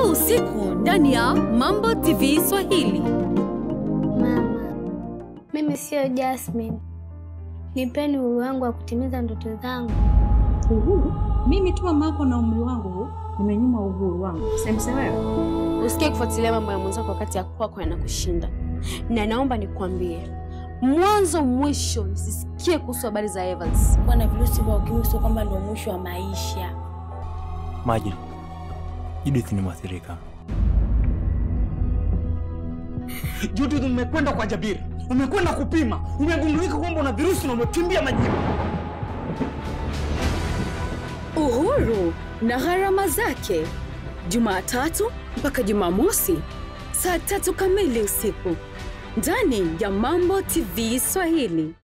usiku ndani ya Mambo TV Swahili. Mama, mimi siyo Jasmine. Nipeni uhuru wangu wa kutimiza ndoto zangu. Uhuru? Mimi tu mamako na umri wangu huu nimenyuma uhuru wangu. Semse wewe. Usikie kufuatilia mambo ya mwenzako wakati ya kwako yanakushinda, na naomba nikwambie mwanzo mwisho nisisikie kuhusu habari za Evans. Kuwa na virusi vya ukimwi sio kwamba ndio mwisho wa maisha. Maji, Judith ni mwathirika. Judith, umekwenda kwa Jabiri, umekwenda kupima, umegundulika kwamba una virusi na umekimbia majibu. Uhuru na gharama zake, Jumatatu mpaka Jumamosi saa tatu kamili usiku ndani ya Mambo TV Swahili.